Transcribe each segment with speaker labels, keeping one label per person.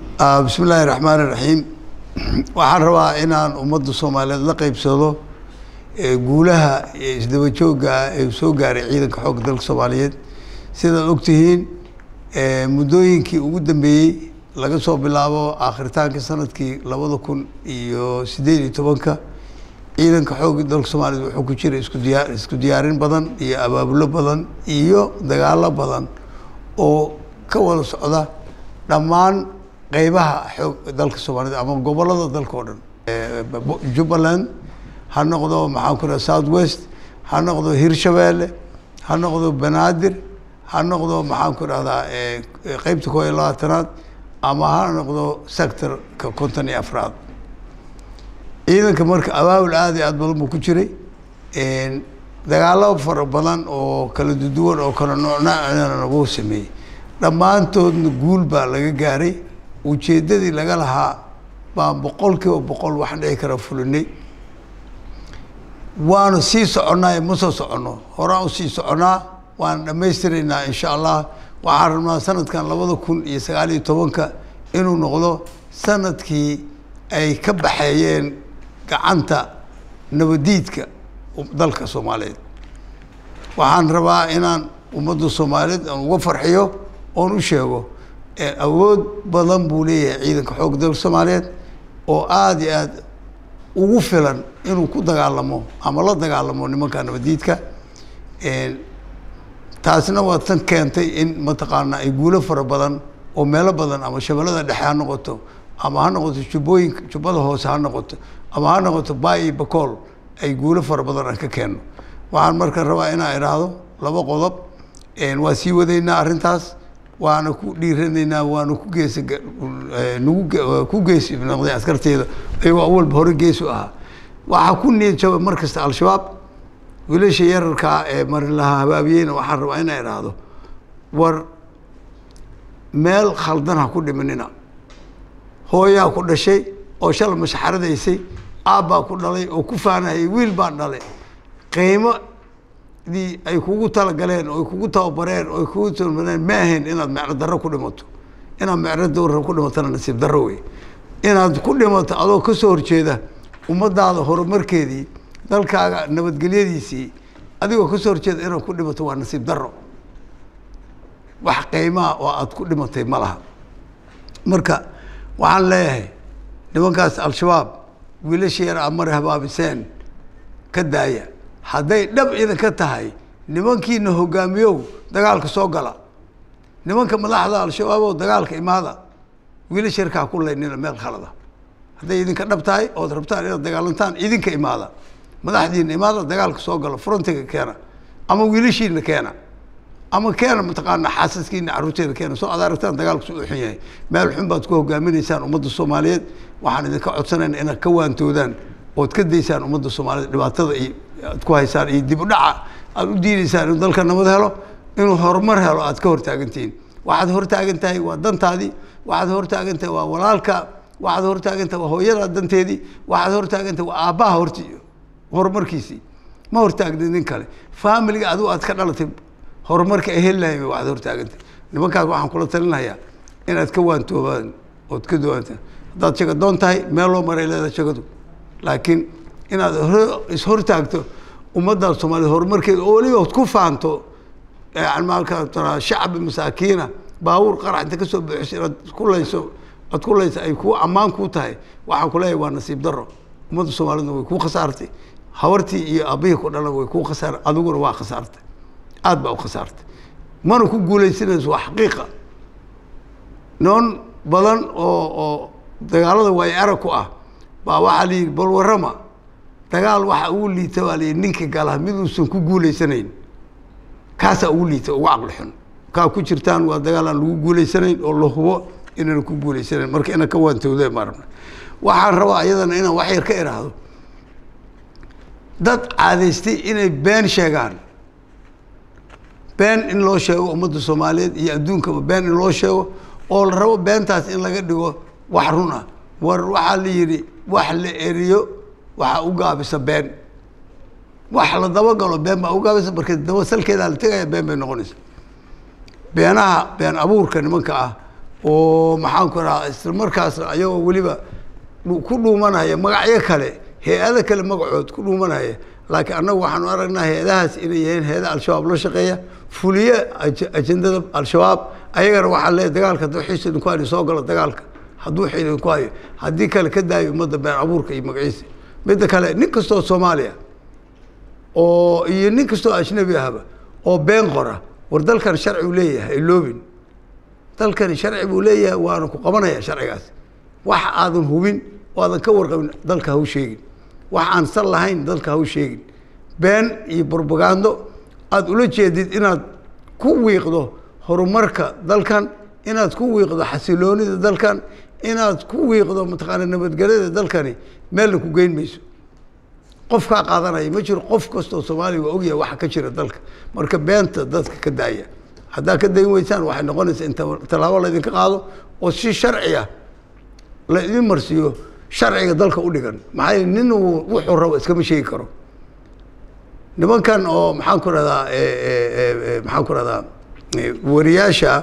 Speaker 1: bismi illaahi raxmaan iraxiim waxaan rabaa inaan ummadda soomaaliyeed la qeybsado guulaha isdaba joogga ee soo gaaray ciidanka xoogga dalka soomaaliyeed sidaad ogtihiin muddooyinkii ugu dambeeyey laga soo bilaabo aakhiritaanka sanadkii labada kun iyo siddeed iyo tobanka ciidanka xoogga dalka soomaaliyeed wuxuu ku jira isku diyaa isku diyaarin badan iyo abaabulo badan iyo dagaalo badan oo ka wada socda dhammaan qeybaha xoog dalka soomaaliyed ama gobollada dalka oo dhan jubbaland ha noqdo maxaan ku raha south west ha noqdo hirshabeelle ha noqdo banaadir ha noqdo maxaan ku rahdaa qeybta koo iyo labaatanaad ama ha noqdo sectorka konton iyo afraad ciidanka marka abaabul aada iyo aad badan buu ku jiray dagaalo fara badan oo kala duduwan oo kala noocnocna wuu sameeyey dhammaantoodna guul baa laga gaaray ujeeddadii laga lahaa baan boqol kiiba boqol wax dhici kara fulinay waanu sii soconnaa ma soo soconno horaan usii soconnaa waan dhammaystiraynaa insha allah waxaan rabnaa sanadkan labada kun iyo sagaal iyo tobanka inuu noqdo sanadkii ay ka baxeeyeen gacanta nabadiidka dalka soomaaliyeed waxaan rabaa inaan ummadda soomaaliyeed aan uga farxiyo oon u sheego awood badan buu leeyahay ciidanka xoogga dalka soomaaliyeed oo aada iyo aad ugu filan inuu ku dagaalamo ama la dagaalamo nimanka nabadiidka taasna waa tan keentay in mataqaanaa ay guulo fara badan oo meelo badan ama shabeellada dhexe ha noqoto ama ha noqoto jubbooyinka jubbada hoose ha noqoto ama ha noqoto baayi bacool ay guulo fara badan aan ka keenno waxaan marka rabaa inaan idhaahdo laba qodob waa sii wadaynaa arrintaas waana ku dhiiranaynaa waana ku geesa nagu ku geesi noqday askarteeda iyagoo awalba hore geesu ahaa waxaa ku niyad jaba mar kasta al-shabaab wiilasha yararkaa ee marilaha habaabiyeyna waxaan rabaa inaa idhaahdo war meel khaldan ha ku dhimanina hooyaa ku dhashay oo shala mashaxaradaysay aabbaa ku dhalay oo ku faanahayay wiil baa dhalay qiimo dii ay kugu talagaleen oo ay kugu tababareen oo ay kugu tababareen ma ahayn inaad mecno darro ku dhimato inaad mecno darro ku dhimatona nasiib darro wey inaad ku dhimato adoo ka soo horjeeda ummadaada horumarkeedii dalkaaga nabadgelyadiisii adigoo ka soo horjeeda inaad ku dhimato waa nasiib darro wax qiimaha oo aada ku dhimatay ma laha marka waxaan leeyahay nimankaas al-shabaab wiilasha yar aad mari habaabiseen ka daaya hadday dhab idinka tahay nimankiina hogaamiyow dagaalka soo gala nimanka madaxda al-shabaabow dagaalka imaada wiilasha yarkaa ku laynina meel khalada hadday idinka dhab tahay ood rabtaan inaad dagaalantaan idinka imaada madaxdiina imaada dagaalka soo gala frontiga keena ama wiilashiina keena ama keena mataqaana xaasaskiina carruurteeda keena soo ad aragtaan dagaalku su u xun yahay meel xun baad ku hogaaminaysaan ummadda soomaaliyeed waxaan idinka codsanayna inaad ka waantoodaan ood ka daysaan ummadda soomaaliyeed dhibaatada iyo aad ku haysaan iyo dib u dhaca aada u diidaysaan inuu dalka nabad helo inuu horumar helo aad ka hortaagantihiin waxaad hortaagan tahay waa dantaadii waxaad hortaagan tahay waa walaalka waxaad hortaagan tahay waa hooyadaa danteedii waxaad hortaagan tahay waa aabbaha horti horumarkiisii ma hortaagni nin kale faamiliga adigu aad ka dhalatay horumarka ay heli lahayn waxaad hortaagantay nimankaas waxaan kula talinayaa inaad ka waantoobaan ood ka duwantaan haddaad shaga doon tahay meel loo maray leedahay shagadu laakiin inaad ishortaagto ummadda soomaaliyed horumarkeeda oo weliba ku faanto maalka shacbi masaakiina baabuur qarax inta kasoo buuxiso inaad ku layso aad ku layso ay ku ammaan kuu tahay waxaan kuleeyahay waa nasiib darro ummadda soomaaliyedna way kuu khasaartay habartii iyo aabihii ku dhalan way kuu khasaar adiguna waa khasaartay aada baa u khasaartay mana ku guulaysanayso waa xaqiiqa noon badan oo oo dagaalada waay arag ku ah baa waxaa la yidhi bal warrama dagaal waxa ugu liita baa la yidhi ninka gala mid uusan ku guulaysanayn kaasaa ugu liita ugu caqli xun kaa ku jirtaan waa dagaal aan lagu guulaysanayn oo la hubo inaan ku guulaysanayn marka inaan ka waantowda ma rabna waxaan rabaa iyadana inaan wax yar ka idhaahdo dad caadaystay inay been sheegaan been in loo sheego ummadda soomaaliyeed iyo adduunkaba been in loo sheego oo la rabo beentaas in laga dhigo wax run ah war waxaa la yidhi wax la eriyo waxaa u gaabisa been wax la dabagalo been baa u gaabisa marka daba salkeedaa la tegaya been bay noqonaysa beenaha been abuurka nimanka ah oo maxaan ku rahaa isla markaasna ayagoo weliba ku dhuumanaya magacyo kale hay-ado kale magacood ku dhuumanaya laakiin annagu waxaanu aragnaa hay-adahaas inay yihiin hay-ada al-shabaab la shaqeeya fuliye ajendada al-shabaab ayagana waxaa leeyahy dagaalka hadduu xiis idinku hayo soo galo dagaalka hadduu xiil idinku hayo haddii kale ka daayo ummadda been abuurka iyo magaciisa midda kale nin kastoo soomaaliya oo iyo nin kastoo ajnabi ahba oo been qora war dalkan sharci uu leeyahay iloobin dalkani sharci buu leeyahay waana ku qabanaya sharcigaas wax aadan hubin oo aadan ka warqabin dalka ha u sheegin wax aan sal lahayn dalka ha u sheegin been iyo brobagando aada ula jeedid inaad ku wiiqdo horumarka dalkan inaad ku wiiqdo xasiloonida dalkan inaad ku wiiqdo mataqaana nabadgelyada dalkani meelna ku geyn mayso qof kaa qaadanaya ma jiro qof kastoo soomaaliya waa ogyahay waxa ka jira dalka marka beenta dadka ka daaya haddaa ka dayn weysaan waxay noqonaysaa in tallaabo laydinka qaado oo si sharci ah la idin marsiiyo sharciga dalka u dhigan maxaa yeel nin wuxuu rabo iskama sheegi karo nimankan oo maxaan ku rahdaa maxaan ku rahdaa wariyaasha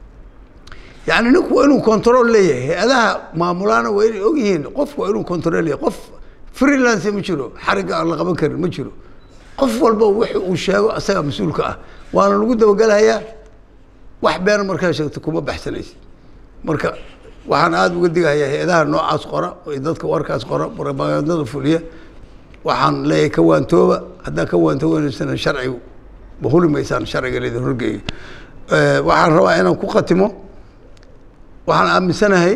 Speaker 1: yani ninku waa inuu control leeyahay hay-adaha maamulaana waa inay og yihiin qofku waa inuu control leeyahay qof freelance ma jiro xarigga aan la qaban karin ma jiro qof walba wix uu sheego asagaa mas-uulka ah waana lagu dabagelahayaa wax been markaa sheegto kuma baxsanaysa marka waxaan aada uga digahayaa hay-adaha noocaas qora iyo dadka warkaas qora propagandada fuliya waxaan leeyahay ka waantooba haddaa ka waantoobaneysana sharcigu ma huli maysaan sharciga laydin horgeeyo waxaan rabaa inaan ku khatimo waxaan aaminsanahay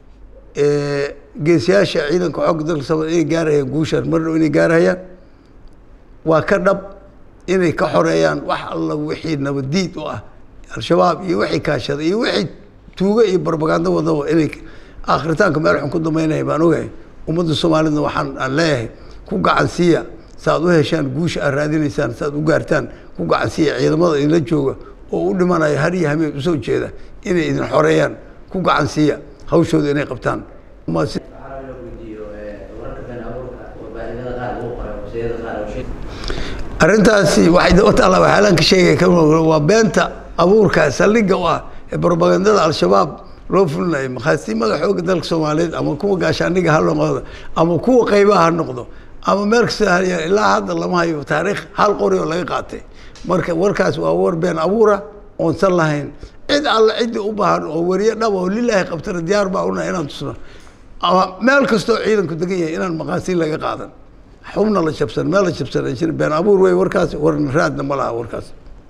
Speaker 1: geesiyaasha ciidanka xoogga dalka soomaliya inay gaarayaan guushaan mar dhow inay gaarayaan waa ka dhab inay ka xoreeyaan wax alla wixii nabadiid u ah al-shabaab iyo wixii kaashada iyo wixii tuugo iyo barbagando wadaba inay akhritaanka meel xun ku dambeynaya baan ogahay ummadda soomaalidna waxaan aan leeyahay ku gacansiiya saaad u heshaan guusha aad raadinaysaan saaad u gaartaan ku gacansiiya ciidamada idinla jooga oo u dhimanaya har iyo hameen usoo jeeda inay idin xoreeyaan ku gacansiiya hawshooda inay qabtaan arrintaasi waxay daba taallaa waxyaalaan ka sheegaya waa beenta abuurka saldhigga u ah ee brobagandada al-shabaab loo fulinayo makhaasiimada xoogga dalka soomaaliyeed ama kuwa gaashaandhiga ha noqdo ama kuwa qaybaha ha noqdo ama meel kasta ilaa hadda lama hayo taariikh hal qori oo laga qaatay marka warkaas waa war been abuura oonsan lahayn cid alla ciddii u baahan oo wariye dhab oo lilaahi qabtana diyaar baa una inaan tusno ama meel kastoo ciidanku degan yahay inaan maqaasiin laga qaadan xubna la jabsan meel la jabsan ay jira been abuur wey warkaas warna raadna ma laha warkaas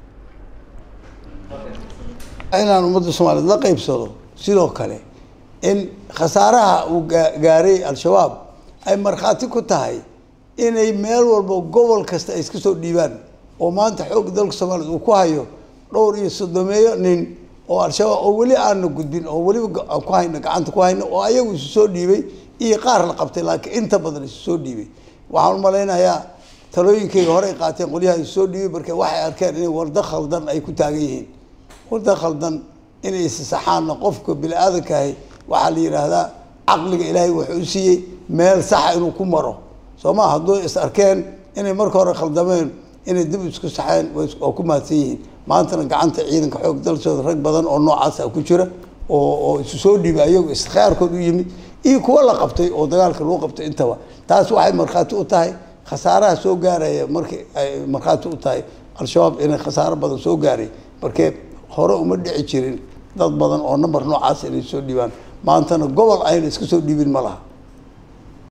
Speaker 1: inaan ummadda soomaaliyeed la qaybsado sidoo kale in khasaaraha uu gaaray al-shabaab ay markhaati ku tahay inay meel walba gobol kasta ay iska soo dhiibaan oo maanta xoogga dalka soomaaliyeed uu ku hayo dhowr iyo soddomeeyo nin oo al-shabaab oo weli aana gudbin oo weliba aan ku hayno gacanta ku hayno oo ayagu isu soo dhiibay iyo qaar la qabtay laakiin inta badan isu soo dhiibay waxaan u malaynayaa talooyinkayga horey qaateen qolyaha isu soo dhiibay marka waxay arkeen inay wardo khaldan ay ku taagan yihiin wardo khaldan inay isasaxaanna qofka bini aadankahi waxaa la yidhaahdaa caqliga ilaahay wuxuu u siiyey meel saxa inuu ku maro soo ma hadduu is arkeen inay marka hore khaldameen inay dib isku saxeen waa ku mahadsan yihiin maantana gacanta ciidanka xoog dalsooda rag badan oo noocaasa ku jira oo oo isu soo dhiibay ayagu iskhiyaarkood u yimid iyo kuwa la qabtay oo dagaalka lagu qabtay intaba taas waxay markhaati u tahay khasaaraha soo gaaraya markii ay markhaati u tahay al-shabaab inay khasaaro badan soo gaaray markee hore uma dhici jirin dad badan oo number noocaas inay soo dhiibaan maantana gobol ayna iska soo dhiibin ma laha